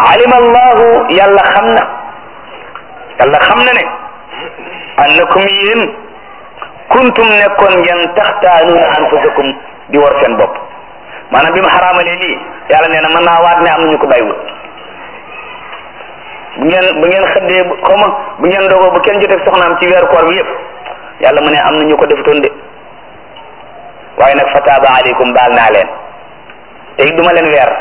alima allahu yàlla xam na yàlla xam na ne annakum yéen kuntum nekkoon ngeen taxtaanuuna anfusakum di war seen bopp maanaam bi mu xaraamalee lii yàlla nee na mën naa waat ne am na ñu ko bàyyiwul bu ngeen bu ngeen xëddee xaw ma bu ngeen dogoo bu kenn jotee soxnaam ci weeru koor bi yëpp yàlla mu ne am na ñu ko defutoon de waaye nag fataaba aleykum baal naa leen te it duma leen weer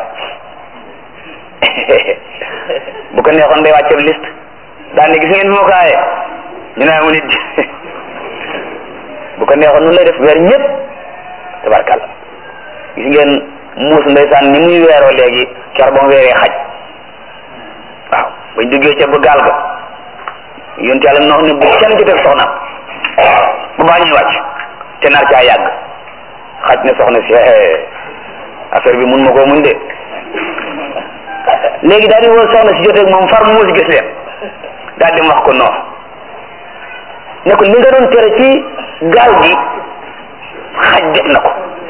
bu ko neexoon day wàcce liste daan ne gis ngeen bi ma ko aaye ñu ne mu nit bu ko neexoon nun lay def weer ñëpp tabarkàlla gis ngeen muus ndeysaan ni muy weeroo léegi car ba mu weeree xaj waaw bañ duggee ca ba gaal ga yonent yàlla nox ne bu kenn jotee soxnaam bu baa ñuy wàcc te nar caa yàgg xaj ne soxna si affaire bi mun ma koo muñ de léegi daal di woo soxna si jotee moom far muus gis leen daal di wax ko non ne ko li nga doon tere ci gaal gi xaj def na ko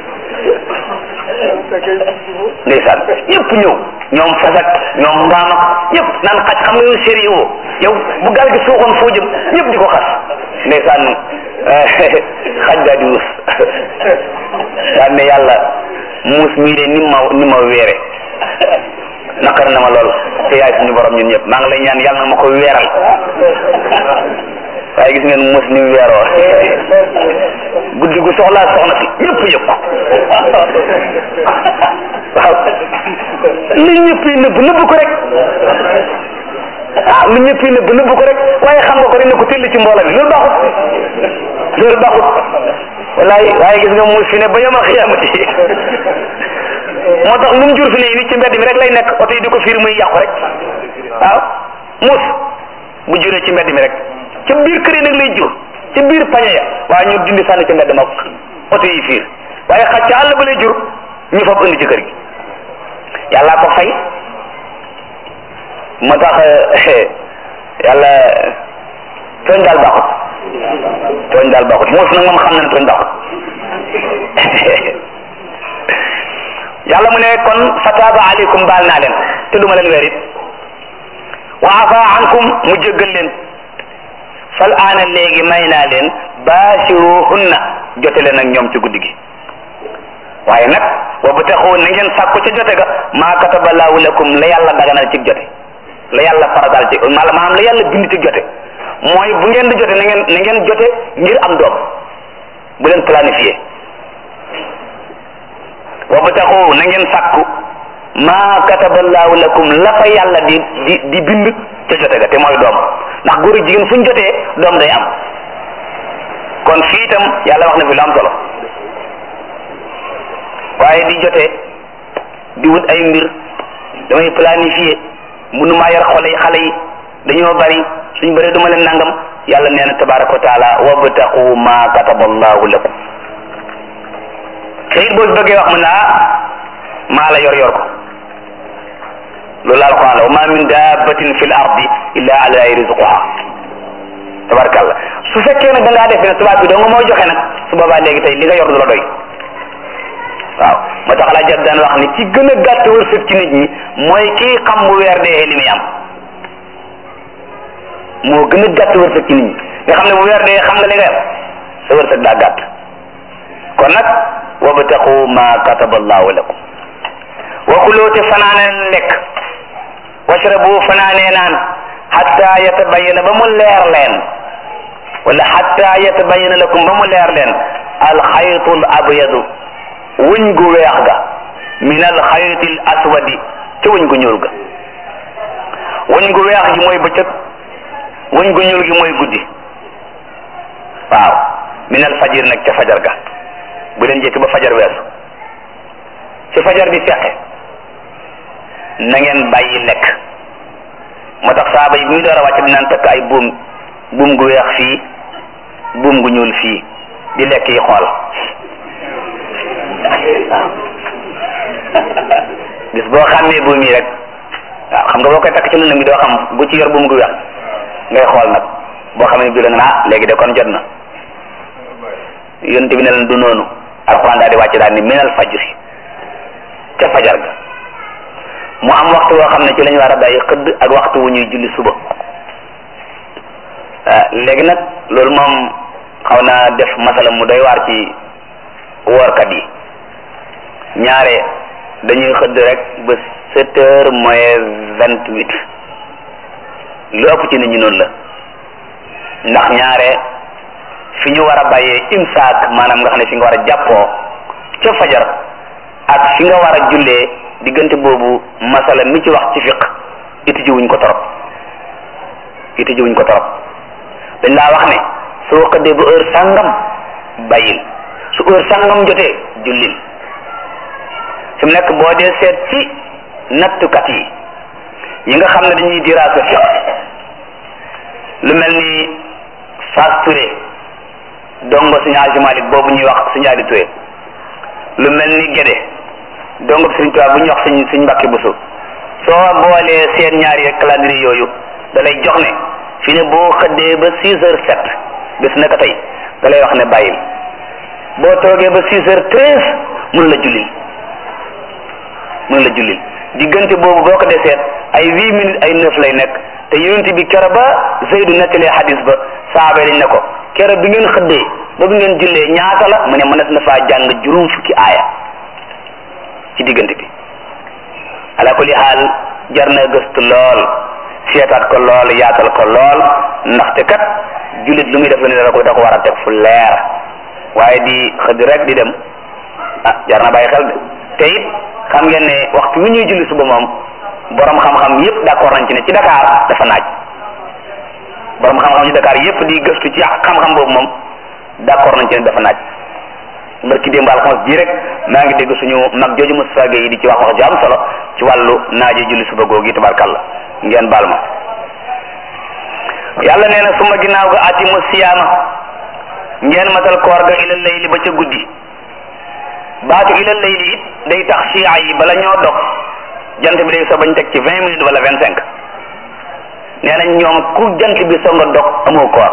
ndeysaan ñëpp ñëw ñoom fasak ñoom mbaam ak ñëpp naan xaj xam nga yow sérieux yow bu gaal gi suuxoon foo jëm ñëpp di ko xas ndeysaan xaj daal di wus daal ne yàlla muus mii de ni ma ni ma weere naqar na ma lool te yaay suñu borom ñun ñëpp maa ngi lay ñaan yàlla na ma ko weeral waaye gis ngeen muus ni mu weeroo guddi gu soxlaa soxna si ñëpp yëpp waaw li ñëpp yi nëbb nëbb ko rek ah lu ñëpp yi nëbb nëbb ko rek waaye xam nga ko rek ne ko tëll ci mboola bi loolu baaxut loolu baaxut wallaay waaye gis nga muus fi ne ba yomal xiyaamati moo tax lu mu jur fi ne nit ci mbedd mi rek lay nekk oto yi di ko fiir muy yàqu rek waaw muus bu juree ci mbedd mi rek ca biir kër yi nag lay jur ca biir pañe ya waaye ñu dindi sànni ci mbedd ma oto yi fiir waaye xaj ca àll ba lay jur ñu fab indi ci kër gi yàlla ko fay moo tax yàlla tooñ daal baaxut tooñ daal baaxut muus nag moom xam na ne tooñ baaxut yàlla mu ne kon fataaba aleykum baal naa leen te duma leen weer it wa afa ankum mu jéggal leen fal aana léegi may naa leen baasiruhunna jote leen ak ñoom ci guddi gi waaye nag wa bataxu na ngeen sàkku ca jote ga maa kataba laahu lakum la yàlla daganal ci jote la yàlla faradal ci maanaam la yàlla bind ci jote mooy bu ngeen di jote na ngeen na ngeen jote ngir am doom bu leen planifié wa bataxu na ngeen sàkku maa kataba laahu lakum la fa yàlla di di di bind ca jote ga te mooy doom ndax góor ak jigéen fu ñu jotee doom day am kon fii itam yàlla wax na fi lu am solo waaye di jotee di wut ay mbir damay planifier mënumaa yar xole yi xale yi dañoo bari suñ bëree duma leen nangam yàlla nee na tabaraka wa taala wabtaqu ma kataba allahu lakum te it boo bëggee wax mu ne ah maa la yor yor ko loolu la alquran la wa ma min dabbatin fi l ardi illa ala allahi rizquha tabarakallah su fekkee nag da ngaa def ne tubaab bi doo nga mooy joxe nag su boobaa léegi tey li nga yor du la doy waaw moo tax laa jot daan wax ni ci gën a gàtt wërsëg ci nit ñi mooy kii xam bu weer dee li muy am moo gën a gàtt wërsëg ci nit ñi nga xam ne bu weer dee xam nga li nga am sa wërsëg daa gàtt kon nag wabtaqu ma kataba allahu lakum wa kuloo te fanaane lekk washrabu fanaanee naan hatta yatabayyana ba mu leer leen wala hatta yatabayyana lakum ba mu leer leen alxaytul abyadu wëñ gu weex ga min alxaytil aswadi ca wëñ gu ñuul ga wëñ gu weex gi mooy bëccëg wëñ gu ñuul gi mooy guddi waaw min alfajir nag ca fajar ga bu leen jekki ba fajar weesu ci fajar bi fexe na ngeen bàyyi lekk moo tax saaba yi bu ñu door a wàcc dinaan takk ay buum buum gu weex fii buum gu ñuul fii di lekk yi xool bis boo xàmmee buum yi rek waaw xam nga boo koy takk ci lëndëm bi doo xam bu ci yor buum gu weex ngay xool nag boo xamee bi la nga ah léegi de kon jot na yonent bi ne leen du noonu alxuraan daal di wàcc daal ni minal fajri ca fajar ga mu am waxtu woo xam ne ci lañ war a bàyyi xëdd ak waxtu wu ñuy julli suba léegi nag loolu moom xaw naa def masala mu doy waar ci woorkat yi ñaare dañuy xëdd rek ba sept heures moins vingt huit lu ëpp ci nit ñi noonu la ndax ñaare fi ñu war a bàyyee imsaak maanaam nga xam ne fi nga war a jàppoo ca fajar ak fi nga war a jullee diggante boobu masala mi ci wax ci fiq iti jiwuñ ko torop iti jiwuñ ko torop dañ laa wax ne soo xëddee ba heure sàngam bàyyil su heure sàngam jotee jullil fi mu nekk boo dee seet ci nattukat yi yi nga xam ne dañuy diraasa fiq lu mel ni Fass Touré dongo Sëñ Hadji Malick boobu ñuy wax Sëñ Aliou Touré lu mel ni Gédé dongo Sëñ Tuubaa bu ñuy wax Sëñ Sëñ Mbàkke Buso soo boolee seen ñaari calendrier yooyu da lay jox ne fi ne boo xëddee ba six heures sept bés naka tey da lay wax ne bàyyil boo toogee ba six heures treize mun la jullil mun la jullil diggante boobu boo ko dee seet ay huit minutes ay neuf lay nekk te yonent bi kero ba Zeydu nettalee hadis ba saaba dañ ne ko kero bi ngeen xëddee ba bi ngeen jullee ñaata la mu ne mënees na faa jàng juróom fukki aaya ci diggante bi ala kulli xaal jar na gëstu lool seetaat ko lool yaatal ko lool ndaxte kat jullit lu muy def ne da ko da ko war a teg fu leer waaye di xëdd rek di dem ah jar na bàyyi xel de te it xam ngeen ne waxtu wi ñuy julli suba moom borom xam-xam yépp d'accord nañ ci ne ci Dakar dafa naaj borom xam-xam ci Dakar yépp di gëstu ci xam-xam boobu moom d'accord nañ ci ne dafa naaj barki démb alxames ji rek maa ngi dégg suñu mag jooju Moustapha Gueye yi di ci wax wax ju am solo ci wàllu naaje julli suba googu yi tabarkalla ngeen baal ma yàlla nee na suma ginnaaw ga atimu siyaama ngeen matal koor ga ilal layli ba ca guddi baatu ilal layli it day tax chia yi bala ñoo dog jant bi day so bañ teg ci vingt minutes wala vingt cinq nee nañ ñoom ku jant bi so nga dog amoo koor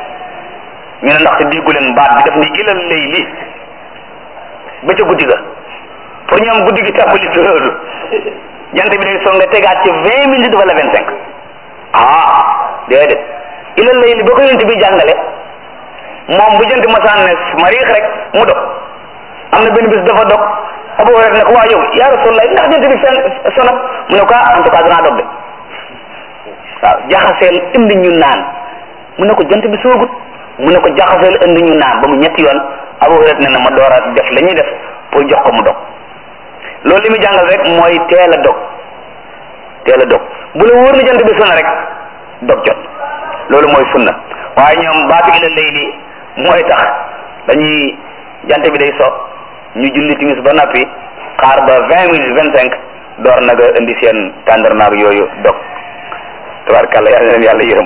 ñu ne ndax te déggu leen baat bi daf ni ilal layli ba ca guddi ga pour ñoom guddi gi tàmbali loolu jant bi day so nga tegaat ci vingt minutes wala vingt cinq ah déedéet ilal layli ba ko yonent bi jàngale moom bu jant masaan ne mariix rek mu dog am na benn bis dafa dog Abu Hurayra ne ko waa yow yaa Rasulullah ndax jant bi fenn sonat mu ne ko en tout cas danaa dog de waaw jaxaseel indi ñu naan mu ne ko jant bi soogut mu ne ko jaxaseel indi ñu naan ba mu ñetti yoon Abu Hurayra ne na ma door a def la ñuy def pour jox ko mu dog loolu li muy jàngal rek mooy teel a dog teel a dog bu la wóor na jant bi sona rek dog jot loolu mooy sunna waaye ñoom baatu ila layli mooy tax dañuy jant bi day so ñu julli timis ba noppi xaar ba vingt minutes vingt cinq door naga indi seen tàndarmaag yooyu dog tabarkàlla yàlla leen yàlla yërëm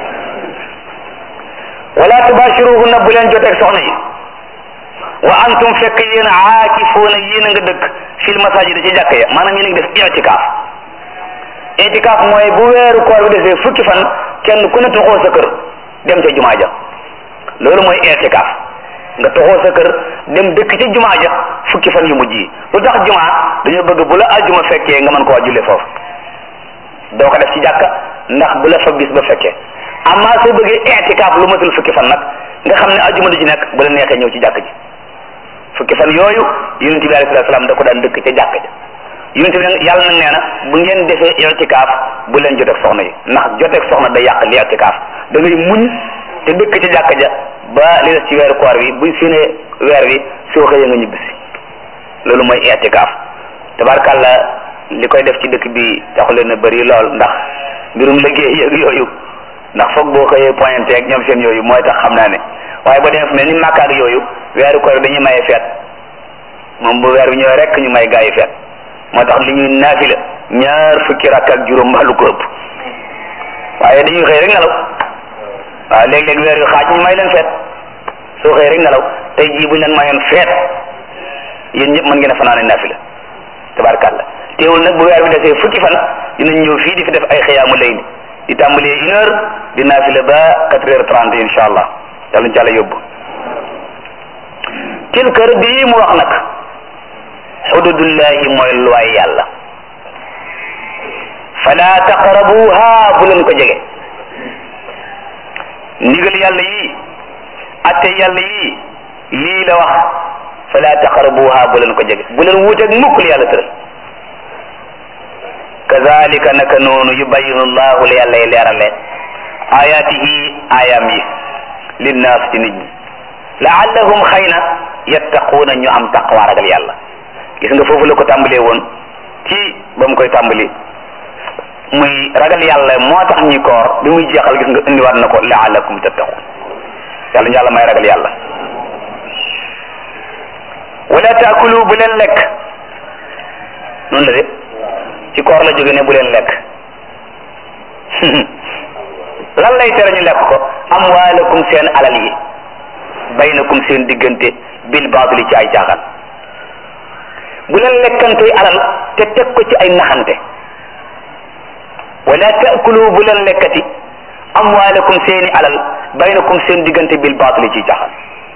wala tubashiruhunna bu leen joteeg soxna yi wa antum fekk yéen aakifuuna yéen a nga dëkk fil masajid ci jàkk ya maanaam yéen a ngi def itikaaf itikaaf mooy bu weeru koor bi desee fukki fan kenn ku ne toxoo sa kër dem ca jumaa ja loolu mooy itikaaf nga toxoo sa kër dem dëkk ci jumaa ja fukki fan yu mujj yi lu tax jumaa dañoo bëgg bu la aljuma fekkee nga mën koo jullee foofu doo ko def ci jàkka ndax bu la fa bis ba fekkee amma soo bëggee itikaaf lu matul fukki fan nag nga xam ne aljuma du ci nekk bu la neexee ñëw ci jàkk ji fukki fan yooyu yonent bi alayhi salaam da ko daan dëkk ca jàkk ja yonent bi yàlla nag nee na bu ngeen defee itikaaf bu leen joteeg soxna yi ndax joteeg soxna day yàq li itikaaf da ngay muñ te dëkk ca jàkk ja ba li des ci weeru koor wi buñ séenee weer wi soo xëyee nga ñibbisi loolu mooy itikaaf tabarkàlla li koy def ci dëkk bi taxu leen a bëri lool ndax mbirum liggéey yeeg yooyu ndax foog boo xëyee pointé ak ñoom seen yooyu mooy tax xam naa ne waaye ba demee fu mel ni Makka ak yooyu weeru koor dañuy maye feet moom bu weer bi ñëwee rek ñu may gaa yi feet moo tax li ñuy naafila ñaar fukki rakk ak juróom mbaa lu ko ëpp waaye dañuy xëy rek nelaw waaw léeg-léeg weer yu xaaj ñu may leen feet soo xëy rek nelaw tey jii buñ leen mayoon feet yéen ñëpp mën ngeen a fanaane naafila tabarkàlla teewul nag bu weer bi desee fukki fan dinañ ñëw fii di fi def ay xiyaamu layli di tàmbalee une heure di naafila ba quatre heures trente incha allah yàlla ñu ci yàlla yóbbu tilka rëdd yi mu wax nag xududullahi mooy luwaay yàlla fala taqrabuha bu leen ko jege ndigal yàlla yii atte yàlla yii lii la wax fala taqrabuha bu leen ko jege bu leen wuuteeg mukk li yàlla tëral kazalika naka noonu yubayinu llahu la yàlla leerale ayatihi ayam yi linnaas ci nit ñi laallahum xëy na yattaquuna ñu am taqwa ragal yàlla gis nga foofu la ko tàmbalee woon ci ba mu koy tàmbali muy ragal yàlla moo tax ñi koor bi muy jeexal gis nga indiwaat na ko laallakum tattaqun yàlla ñu yàlla may ragal yàlla wala taakulu bu leen lekk noonu la de ci koor la jóge ne bu leen lekk lan lay tere ñu lekk ko amwaalakum seen alal yi baynakum seen diggante bil baatili ci ay caaxaan bu leen lekkante alal te teg ko ci ay naxante wala taakulu bu leen lekkati amwaalakum seeni alal baynakum seen diggante bil baatili ci caaxaan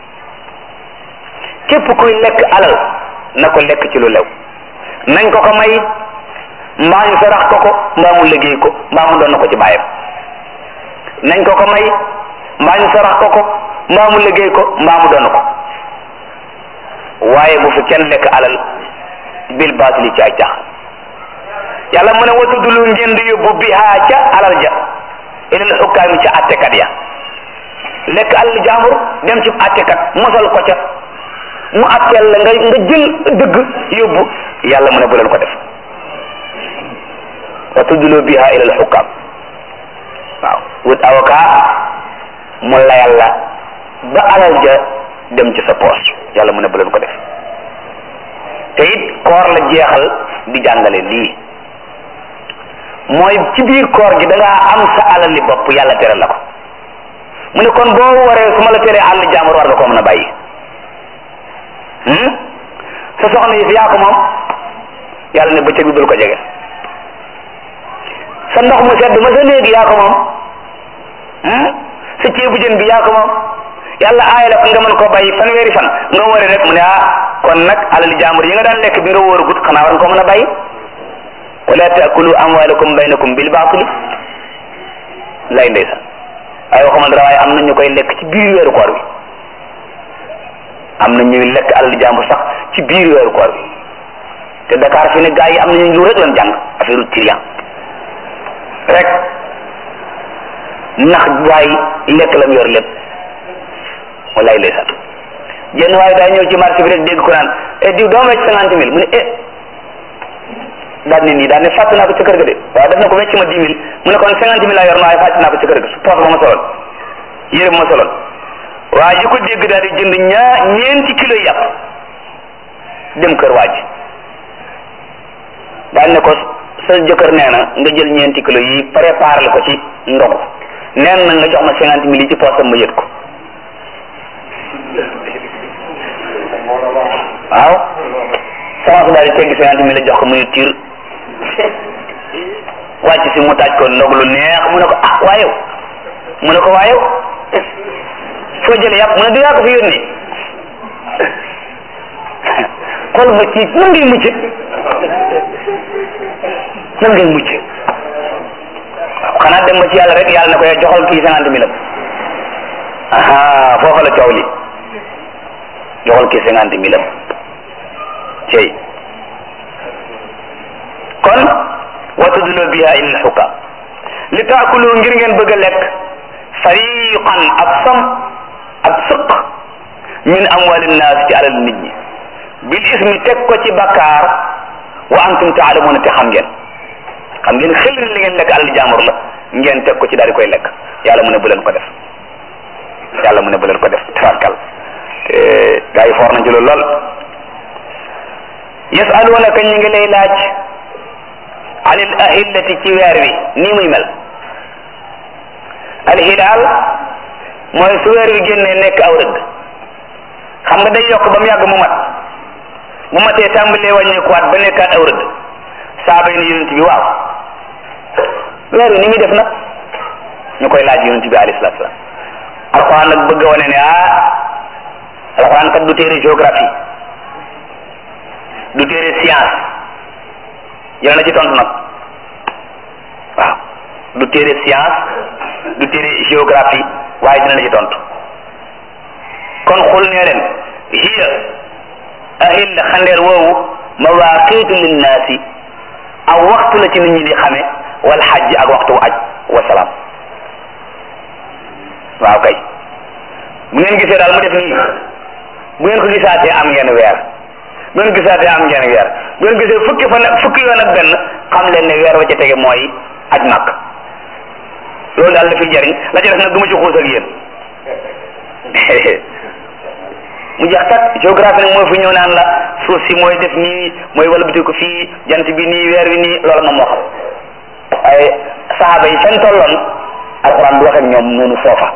képp kuy lekk alal na ko lekk ci lu lew nañ ko ko may mbaa ñu sarax ko ko mbaa mu liggéey ko mbaa mu doon na ko ci bàyyam nañ ko ko may mbaa ñu sarax ko ko mbaa mu liggéey ko mbaa mu doon ko waaye bu fi kenn lekk alal bil baatili ci ay cax yàlla mu ne watudulu ngeen di yóbbu bihaa ca alal ja ilal xukkaami ca attekat ya lekk alal jaambur dem ci attekat mosal ko ca mu atteel la nga nga jël dëgg yóbbu yàlla mu ne bu leen ko def wa tuddloo biha ila al xukam waaw wut avocat mu layal la ba alal ja dem ci sa poos yàlla mu ne bu leen ko def te it koor la jeexal di jàngale lii mooy ci biir koor gi da ngaa am sa alal li bopp yàlla tere la ko mu ne kon boo waree su ma la teree àll jàmbur war nga koo mën a bàyyi sa soxna yi fi yaa ko moom yàlla ne bëccëg bi bul ko jege sa ndox mu sedd ma sa néegi yaa ko moom sa ceebu jën bi yaa ko moom yàlla aaya la nga mën koo bàyyi fanweeri fan nga wari rek mu ne ah kon nag alali jaambur yi nga daan lekk bi nga wóor gut xanaa war nga ko mën a bàyyi wala taakulu amwalakum baynakum bil baatili lay ndeysaan ay waxuma dara waaye am na ñu koy lekk ci biir weeru koor bi am na ñuy lekk alali jaambur sax ci biir weeru koor bi te Dakar fi ne gaa yi am nañu lu rek lan jàng affaire trian rek ndax waay lekk lam yor lépp wallaay ndeysaan jenn waaye daa ñëw ci marché bi rek dégg ko naan e diw doo wecc cinquante mille mu ne eh daal ne nii daal ne fàtt naa ko ca kër ga de waaw def na ko wecc ma dix mille mu ne kon cinquante mille laa yor na waaye fàtt naa ko ca kër ga su poos ba ma soloon yére ba ma soloon waa ji ko dégg daal di jënd ñaa ñeenti kilo yàpp dem kër waa ji daal ne ko sa jëkkër nee na nga jël ñeenti kilo yi préparé ko ci ndogu neen na nga jox ma cinquante mille yi ci poosam ma yët ko waaw sama su daal di tegg cinquante mille jox ko mu ne tiir wàcc si mu taaj ko ndog lu neex mu ne ko ah waayow mu ne ko waayow foo jële yàpp mu ne du yaa ko fi yónnee xool ma ci nan ngay mucc nan ngay mucc waaw xanaa dem ba ci yàlla rek yàlla na ko joxal kii cinquante mille aha foofa la coow li joxal kii cinquante mille cey kon wa tudlu biha ila alxukam li taakulu ngir ngeen bëgg a lekk fariqan ab sam ab sëq min amwali nnaas ci alal nit ñi bil ismi teg ko ci bakkaar wa antum taalamuuna te xam ngeen xam ngeen xel li ngeen lekk alal jaamur la ngeen teg ko ci daal di koy lekk yàlla mu ne bu leen ko def yàlla mu ne bu leen ko def tabarkal te gaa yi foor nañ ci loolu lool yasalunaka ñi ngi lay laaj anil ahillati ci weer wi nii muy mel al hilaal mooy su weer wi génnee nekk aw rëdd xam nga day yokk ba mu yàgg mu mat bu matee tàmbalee wàññeekuwaat ba nekkaat aw rëdd saaba yi ne yonent bi waaw weer wi ni muy def nag ñu koy laaj yonent bi alayhi salaatu salaam alxuraan nag bëgg a wane ne ah alxuraan kat du téere géographie du téere science yéen na ci tontu nag waaw du téere science du téere géographie waaye dina la ci tontu kon xul nee leen hiya ahil xandeer woowu mawaqitu linnaasi aw waxtu la ci nit ñi di xame wal xajj ak waxtu wu aj wasalaam waaw kay bu ngeen gisee daal mu def nii bu ngeen ko gisaatee am ngeen weer bu ngeen gisaatee am ngeen weer bu ngeen gisee fukki fan fukki yoon ak benn xam leen ne weer wa ca tege mooy aj màkk loolu daal la fiy jariñ la ca def nag du ma ci xuus ak yéen mu jeex tak géographie nag mooy fu ñëw naan la suuf si mooy def nii mooy wala biti ko fii jant bi nii weer wi nii loolu moom moo xam waaye saxaaba yi seen tolloon alxuraan du wax ak ñoom noonu foofa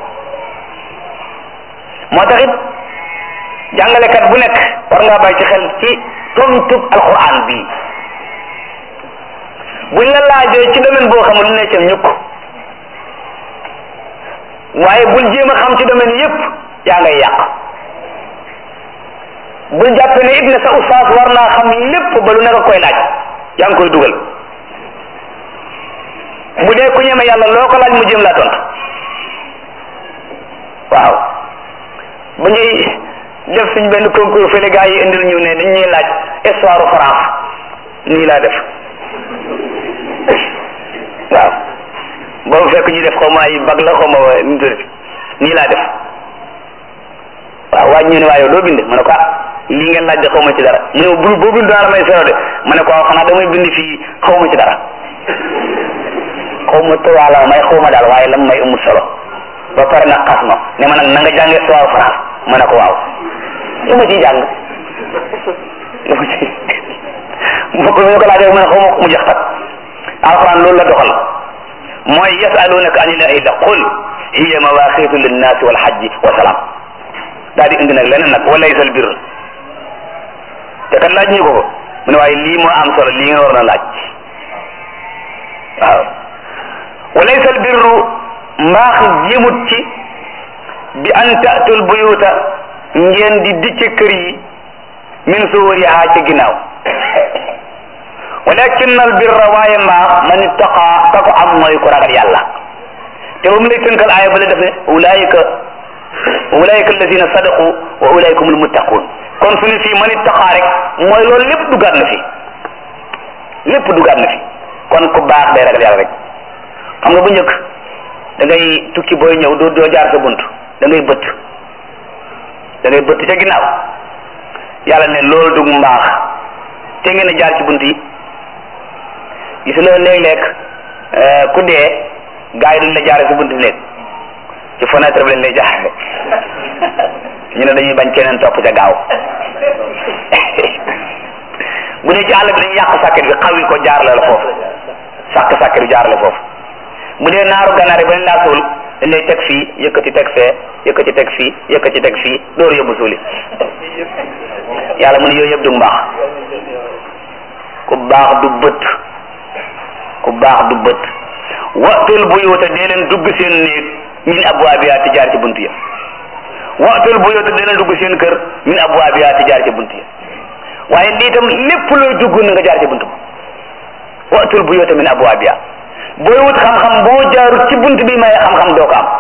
moo tax it jàngalekat bu nekk war ngaa bàyyi ci xel ci tontub alxuraan bii buñ la laajee ci domaine boo xamul ne cam ñukk waaye bul jéem a xam ci domaine yépp yaa ngay yàq bul jàpp ne it ne sa ustaas war naa xam lépp ba lu nekk koy laaj yaa ngi koy dugal bu dee ku ñeme yàlla loo ko laaj mu jéem laa tontu waaw bu ñuy def suñ benn concours fële gaa yi indil ñu ne dañ ñuy laaj histoire France nii laa def waaw boobu fekk ñu def xaw ma ay bag la xaw ma nu mu tuddati nii laa def waaw waaj ñu ne waaye doo bind ma ne ko ah lii ngeen laaj de xaw ma ci dara mu ne bu boo bind dara may sero de ma ne ko waaw xanaa damay bind fii xaw ma ci dara xaw ma tubaab la may xaw ma daal waaye lam may amul solo ba pare nag xas ma ne ma nag na nga jàngee histoire France ma ne ko waaw lu ma ciy jàng lu ma ci mu ko ñu ko laajee ma ne xaw ma mu jeex tak alquran loolu la doxal mooy yasalunaka anil ahilla qul hiya mawaqitu linnaasi wal hajji wa salaam daal di indi nag leneen nag walaysa al birr te kat laaj ñu ko ko mu ne waaye lii moo am solo lii nga war na laaj waaw walaysa al birru mbaax jëmut ci bi an tatul buyuta ngeen di dicce kër yi min suuriha ci ginnaaw walakin al birra waaye mbaax man ittaqa ka ko am mooy ku ragal yàlla te ba mu lay tënkal aaya ba la def ne ulaayika ulaayika alladina sadaqu wa ulaayika humul muttaqun kon su ne fii man ittaqa rek mooy loolu lépp dugaat na fi lépp dugaat na fi kon ku baax day ragal yàlla rek xam nga bu njëkk da ngay tukki booy ñëw doo doo jaar sa bunt da ngay bëtt da ngay bëtt ca ginnaaw yàlla ne loolu dug mbaax te ngeen a jaar ci bunt yi gis nga léeg-léeg ku dee gars yi duñ la jaare si buntu néeg ci fenêtre bi lañ lay jaare ñu ne dañuy bañ keneen topp ca gaaw bu dee ci àll bi dañuy yàq sàkket bi xaw yi ko jaarale la foofu sàkk sàkket bi jaarale foofu bu dee naaru ganaar yi ba laa suul dañ lay teg fii yëkkati teg fee yëkkati teg fii yëkkati teg fii dóor yóbbu suuli yàlla mu ne yooyu yëpp du mbaax ku baax du bët ku baax du bët waxtul buyuuta dee leen dugg seen néeg min abwaabiha ti jaar ci bunt ya waxtul buyuuta dee leen dugg seen kër min abwaabiha ti jaar ci bunt ya waaye lii tam lépp looy dugg na nga jaar ci bunt ba waxtul buyuuta min abwaabiha booy wut xam-xam boo jaarut ci bunt bi maye xam-xam doo ko am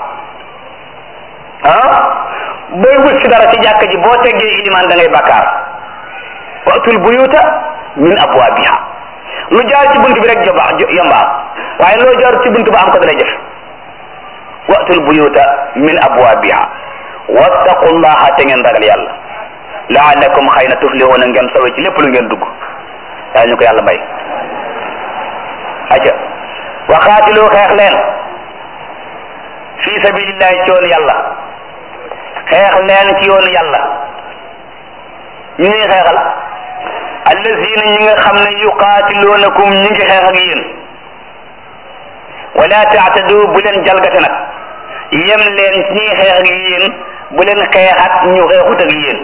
ah booy wut si dara ci jàkka ji boo teggee ilimaan da ngay bakkaar waxtul buyuuta min abwaabiha lu jaar ci bunt bi rek joba yomba waaye loo jaar ci bunt ba am ko dana jëf watul buyuta min abwabiha wattaqullaha te ngeen ragal yàlla laalakum xëy na tuflihuna ngeen sowe ci lépp lu ngeen dugg yaa ñu ko yàlla may aca waxaatilu xeex leen fi sabilillahi ci yoonu yàlla xeex leen ci yoonu yàlla ñu ñuy xeexal allazina ñi nga xam ne yuqaatiluunakum ñi ngi xeex ak yéen wala taatadu bu leen jalgate nag yem leen ci ñi xeex ak yéen bu leen xeexat ñu xeexut ak yéen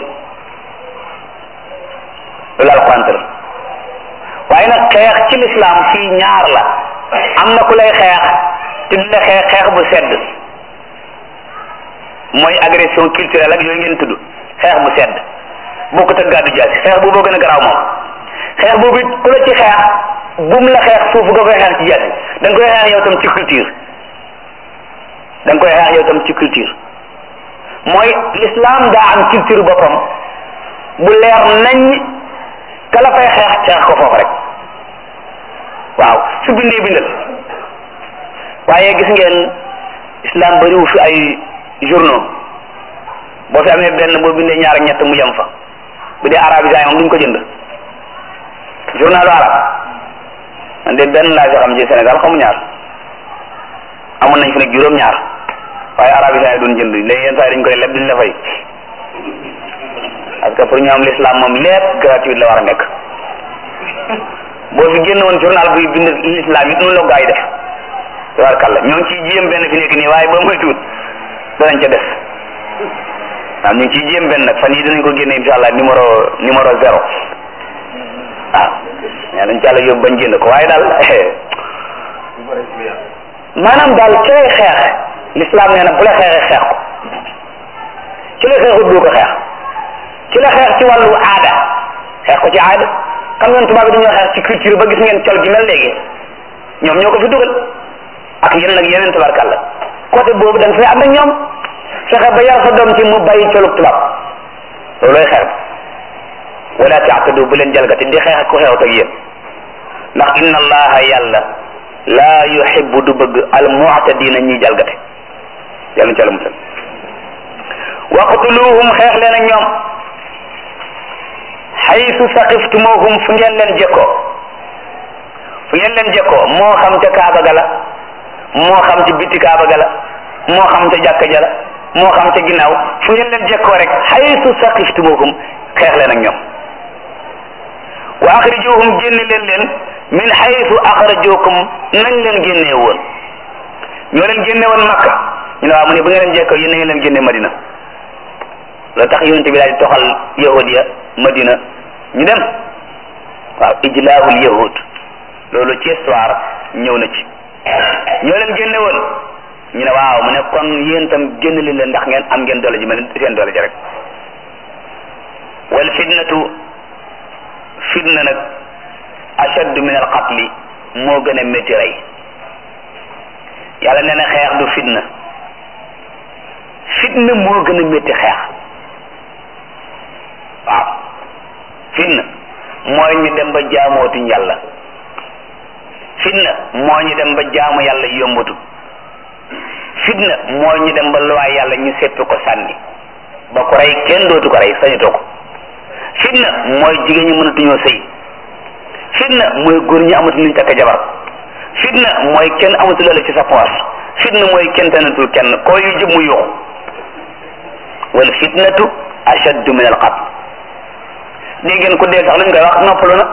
loolu alquran tëral waaye nag xeex ci lislaam fii ñaar la am na ku lay xeex te di la xeex xeex bu sedd mooy agression culturelle ak yooyu ngeen tudd xeex bu sedd bokkut ak gàddu jaasi xeex bu boo gën a garaaw moom xeex boobu it ku la ci xeex bum la xeex suuf nga koy xeex ci jaasi da nga koy xeex yow tam ci culture da nga koy xeex yow tam ci culture mooy l'islam daa am culture boppam bu leer nañ kala fay xeex xeex ko foofu rek waaw su bindee bindal waaye gis ngeen islam bariwu fi ay journaux boo fi amee benn boo bindee ñaar ak ñett mu yem fa bu dee arabisant moom duñ ko jënd journalu arab man de benn laa fi xam ci Sénégal xamu ñaar amoon nañ fi nag juróom-ñaar waaye arabisant yi duñ jënd léegi yenn saa yi dañ koy leb duñ la fay parce que pour ñoom l'islam moom lépp gratuit la war a nekk boo fi génn woon journal buy bind l'islam it noonu la gaa yi def tabarkalla ñoo ngi ciy jéem benn fi nekk nii waaye ba muy tuut danañ ca des waaw ñu ngi ciy jéem benn nag fan yi dinañ ko génne insha allah numéro numéro zéro waaw mais dañ ci àlla yóbbu bañ jënd ko waaye daal maanaam daal ci lay xeex l'islam nee na bu la xeexee xeex ko ci la xeexut doo ko xeex ci la xeex ci wàllu aada xeex ko ci aada xam ngeen tubaab bi dañoo xeex ci culture ba gis ngeen col gi mel léegi ñoom ñoo ko fi dugal ak yeneen ak yeneen tabarkàlla côté boobu da nga fay ànd ak ñoom fexe ba yar sa doom ci mu bàyyi colug tubaab loolooy xeex wala taatadu bu leen jalgati di xeex ak ku xeexut ak yéen ndax inna allaha yàlla laa yuhibbu du bëgg al mu'tadina ñiy jalgate yàlla ci àlla musal waqtuluhum xeex leen ak ñoom xaytu saqiftumuhum fu ngeen leen jekkoo fu ngeen leen jekkoo moo xam ca kaaba ga la moo xam ci biti kaaba ga la moo xam ca jàkka ja la moo xam ca ginnaaw fu ngeen leen jekkoo rek xaytu saqiftumuhum xeex leen ak ñoom wa axrijuhum génne leen leen min xaytu axrajukum nañ leen génnee woon ñoo leen génne woon makka ñu ne waaw mu ne bu ngeen leen jekkoo yéen na ngeen leen génne madina loolu tax yonente bi daal di toxal yahud ya madina ñu dem waaw ijlaahul yahud loolu ci histoire ñëw na ci ñoo leen génne woon ñu ne waaw mu ne kon yéen tam génn leen leen ndax ngeen am ngeen doole ji mel seen doole ji rek wal fitnatu fitna nag ashaddu min al qatli moo gën a métti rey yàlla nee na xeex du fitna fitna moo gën a métti xeex waaw fitna mooy ñu dem ba jaamootuñ yàlla fitna moo ñu dem ba jaamu yàlla yombatu fitna moo ñu dem ba luwaay yàlla ñu seppi ko sànni ba ko rey kenn dootu ko rey sañutoo ko fitna mooy jigéen ñi mënatuñoo sëy fitna mooy góor ñi amatu nuñ takk jabar fitna mooy kenn amatu loola ci sa poos fitna mooy kenn tanatul kenn koo yu jub mu yuuxu wal fitnatu ashaddu min al qatl dégg ngeen ku dee sax luñ koy wax noppalu na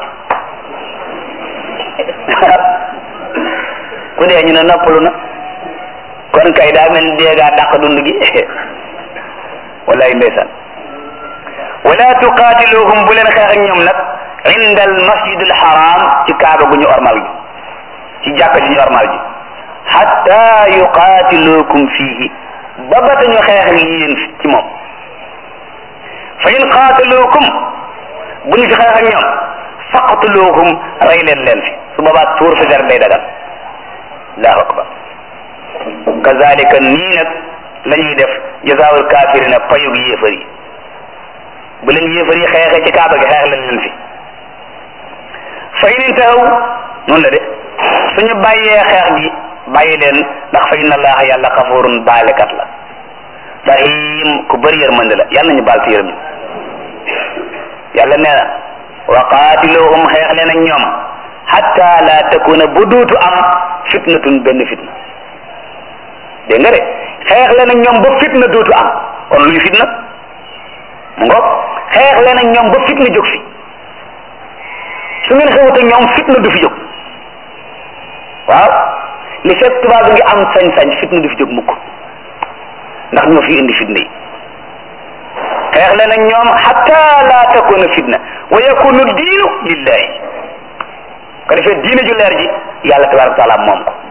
ku dee ñu ne noppalu na kon kay daa mel ni dee gaa dàq dund gi wallaay ndeysaan wala tuqaatiluhum bu leen xeex ak ñoom nag inda al masjid al haram ci kaaba gu ñu ormal gi ci jàkka ji ñu ormal ji hatta yuqaatilukum fihi ba ba ñu xeex ak yéen ci moom fa in qaatalukum bu ñu fi xeex ak ñoom faqtuluhum rey leen leen fi su boobaa tuur fi der day dagal allahu akbar kazalika nii nag la ñuy def jazaawul kaafirina payug yéefar yi bu leen yéefar yi xeexee ci kaaba gi xeex leen leen fi fa in intahaw noonu la de suñu bàyyee xeex gi bàyyi leen ndax fa inna allaha yàlla xafurun baalekat la rahim ku bëri yërmande la yàlla nañu baal ci yërëm yàlla nee na wa qaatiluhum xeex leen ak ñoom hatta la takuna bu duutu am fitnatun benn fitna dégg nga de xeex leen ak ñoom ba fitna duutu am kon luy fitna mu ngoog xeex leen ak ñoom ba fitna jóg fi su ngeen xewut ak ñoom fitna du fi jóg waaw li fekk tubaab bi ngi am sañ-sañ fitna du fi jóg mukk ndax ñoo fi indi fitna yi xeex leen ak ñoom hatta la takuna fitna wa yakunu diinu lillahi ko defee diine ju leer ji yàlla tabaraka taala moom ko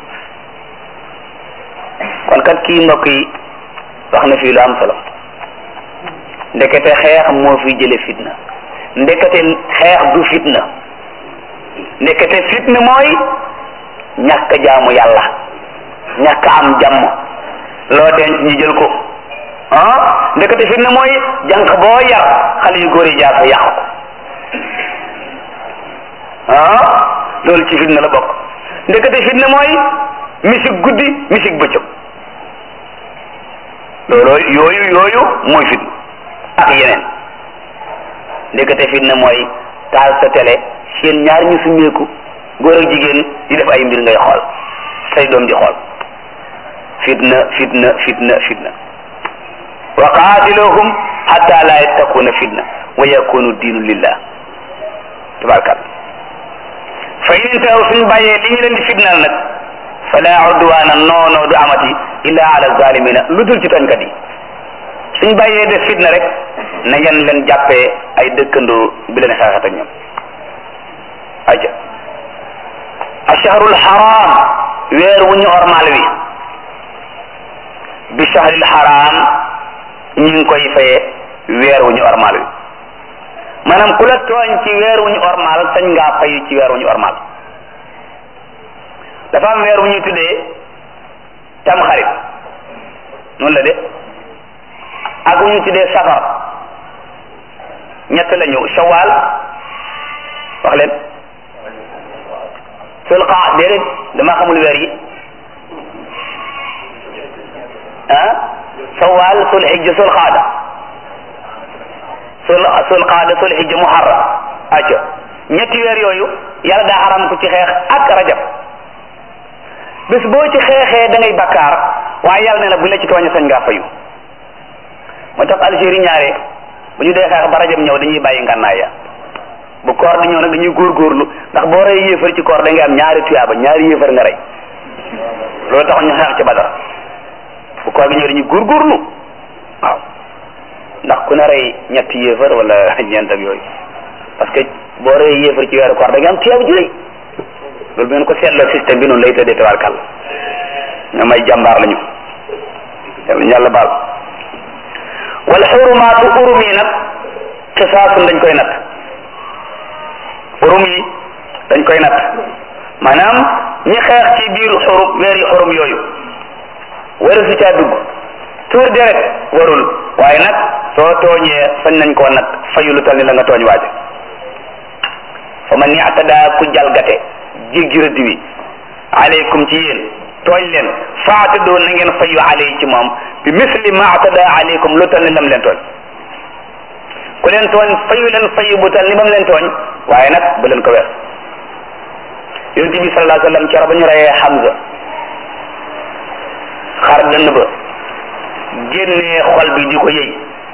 kon kat kii mbokk yi wax na fii lu am solo ndekete xeex moo fi jële fitna ndekete xeex du fitna ndekete fitna mooy ñàkk jaamu yàlla ñàkk am jàmm loo denc ñu jël ko ah ndekete fitna mooy jànq boo yar xale yu góor yi jaar fa yàq ko ah loolu ci fitna la bokk ndekete fitna mooy misik guddi misik bëccëg loolu yooyu yooyu mooy fitna ak yeneen ndekete fitna mooy taal sa télé seen ñaar ñu summeeku góor ak jigéen di def ay mbir ngay xool say doom di xool fitna fitna fitna fitna wa qaatiluhum hatta la yattaquna fitna wa yakunu diinu lillah tabarkal fa in intahu suñ bàyyee li ñu leen di fitnal nag fala udwana noonoo du amati illa ala zalimina lu dul ci tooñkat yi suñ bàyyee def fitna rek na ngeen leen jàppee ay dëkkandoo bi leen xeexat ak ñoom aja ashahrul haram weer wu ñu ormal wi bi shahril haram ñu ngi koy faye weer wu ñu ormal wi maanaam ku la tooñ ci weer wu ñu ormal sañ ngaa fayu ci weer wu ñu ormal dafa am weer wu ñuy tuddee tam xarit noonu la de ak wu ñu tuddee safar ñett la ñu shawal wax leen sul qaa déedéet dama xamul weer yi ah shawal sul hijja sul qaada sul sul qaada sul hijja muharram acca ñetti weer yooyu yàlla daa xaram ku ci xeex ak rajab bés boo ci xeexee da ngay bakkaar waaye yàlla ne la bu la ci tooñe sañ ngaa fayu moo tax Algérie ñaare bu ñu dee xeex ba rajab ñëw dañuy bàyyi ngànnaay ya bu koor di ñëw nag dañuy góorgóorlu ndax boo rey yéefar ci koor da ngay am ñaari tuyaaba ñaari yéefar nga rey loolu tax ñu xeex ci badar bu koor gi ñëw dañuy góorgóorlu waaw ndax ku ne rey ñetti yéefar wala ñeent ak yooyu parce que boo rey yéefar ci weeru koor da ngay am tuyaaba ju rëy loolu bu ngeen ko seetloo système bi noonu lay tëddee tabarkàlla ñoom ay jàmbaar lañu yàlla yàlla baal wala xurumaatu urum yi nag xisaasun dañ koy natt urum yi dañ koy natt maanaam ñi xeex ci biir xurum weer yi xurum yooyu waru si caa dugg tuur deret warul waaye nag soo tooñee sañ nañ koo nat fayu lu tal ni la nga tooñ waaje fa man yactada ku jalgate jéggi rëdd wi aleykum ci yéen tooñ leen faatadoo na ngeen fayu aley ci moom bi misli ma atada aleykum lu tal ni lam leen tooñ ku leen tooñ fayu leen fayu bu tal ni bam leen tooñ waaye nag bu leen ko wees yonent bi sallallahu alayhi wa sallam keroog ba ñu reyee Hamza xar dënn ba génnee xol bi di ko yëy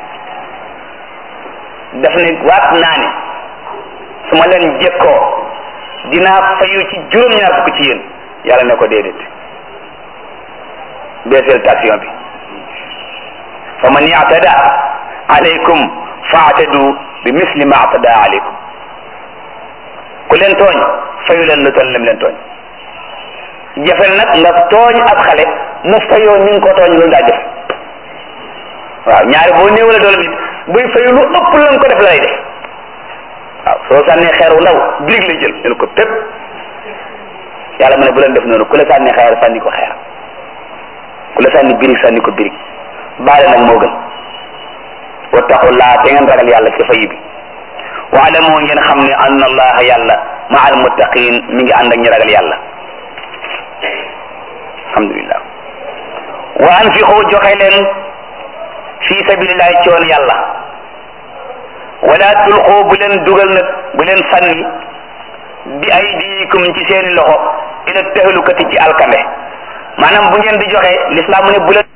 daf ne waat naa ne su ma leen jekkoo dinaa fayu ci juróom-ñaar fukk ci yéen yàlla ne ko déedéet baisseel tension bi fa man yaatada alaykum faatadu bi misli ma atada alaykum ku leen tooñ fayu leen lu toll lim leen tooñ jafe nag nga tooñ ab xale mu fayoo ni nga ko tooñ loolu daa jafe waaw ñaari boo néew la doole nit buy fayu lu ëpp la nga ko def la lay def waaw soo sànnee xeer wu ndaw birig lay jël jël ko pépp yàlla mu ne bu leen def noonu ku la sànni xeer sànni ko xeer ku la sànni birig sànni ko birig baale nag moo gën wattaqullaa te ngeen ragal yàlla ci fayu bi waalamu ngeen xam ne anna allaha yàlla ma al muttaqin mi ngi ànd ak ñi ragal yàlla alhamdulillah wa anfiqu joxe leen fi sabilillahi ci yoon yàlla wala tulqu bu leen dugal nag bu leen sànni bi aydikum ci seeni loxo ila tahlukati ci alkande maanaam bu ngeen di joxe l'islam mu ne bu leen